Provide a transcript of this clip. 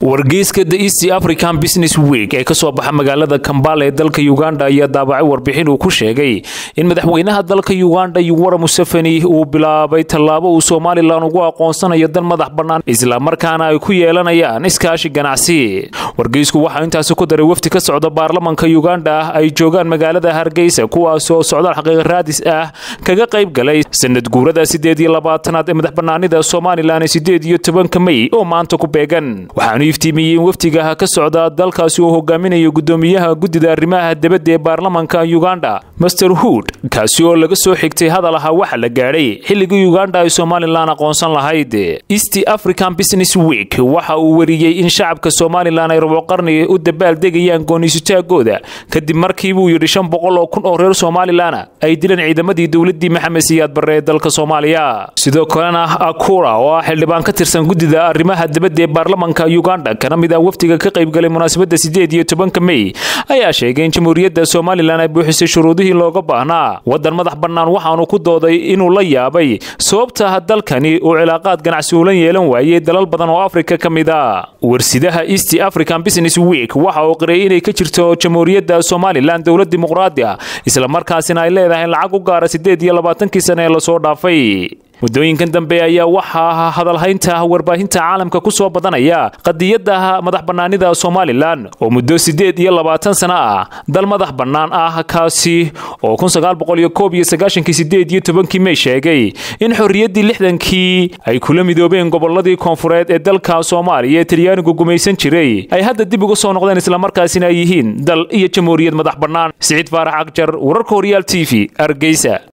wargeyska the east african business week ee kasoo baxa magaalada kambala ee dalka uganda ayaa daabacay warbixin uu ku sheegay in madaxweynaha dalka uganda yuwara museveni uu bilaabay tallaabo uu somalilan ugu aqoonsanayo dal madax bannaan islamarkaana ay ku yeelanayaan iskaashi ganacsi wargeysku waxaa intaasi ku daray wafdi ka socda baarlamanka uganda ay joogaan magaalada hargeysa kuwaas oo socdaal xaqiiq raadis ah kaga qayb galay sanad guurada sideed iyo labaatanaad ee madax bannaanida somalilan ee sideed iyo tobanka mey oo maanta ku beegan iftiimiyey in wafdiga ka socda dalkaasi uu hogaaminayo gudoomiyaha guddida arrimaha dibadda ee baarlamanka uganda master hood kaasi oo laga soo xigtay hadal ahaa waxa la gaadhay xilligii uganda ay somalilan aqoonsan lahayd east african business week waxa uu wariyey in shacabka somalilan ay rabo qarni u dabaaldegayaan gooniisutaagooda kadib markii buu yidhi shan boqol oo kun oo reer somalilana ay dileen ciidamadii dowladii maxamed siyaad barre ee dalka soomaaliya sidoo kalena akura oo ah xildhibaan ka tirsan guddida arrimaha dibadda ee baarlamanka uganda kana mid ah wafdiga ka qaybgalay munaasabadda sideed iyo tobanka mey ayaa sheegay in jamhuuriyadda somalilan ay buuxisay shuruudihii looga baahnaa waddan madax bannaan waxaanu ku dooday inuu la yaabay sababta dalkani uu cilaaqaad ganacsi ulan yeelan waayey dalal badan oo afrika ka mid a warsidaha east african business week waxa uu qiray inay ka jirto jamhuuriyadda somalilan dowlad dimuqraadi ah islamarkaasina ay leedahay lacag u gaara sideed iyo labaatankii sane ee lasoo dhaafay muddooyinkan dambe ayaa waxaa hadalhaynta warbaahinta caalamka ku soo badanaya qadiyadda madax bannaanida somalilan oo muddo siddeed iyo labaatan sano ah dal madax bannaan ah kaasi oo kun sagaal boqol iyo koob iyo sagaashankii sideed iyo tobankii mey sheegay in xorriyaddii lixdankii ay kula midoobeen gobolladii koonfureed ee dalka soomaaliya ee talyaanigu gumaysan jiray ay hadda dib uga soo noqdeen islamarkaasina ay yihiin dal iyo jamhuuriyad madax bannaan siciid faarax akjar wararka horyaal t v argeysa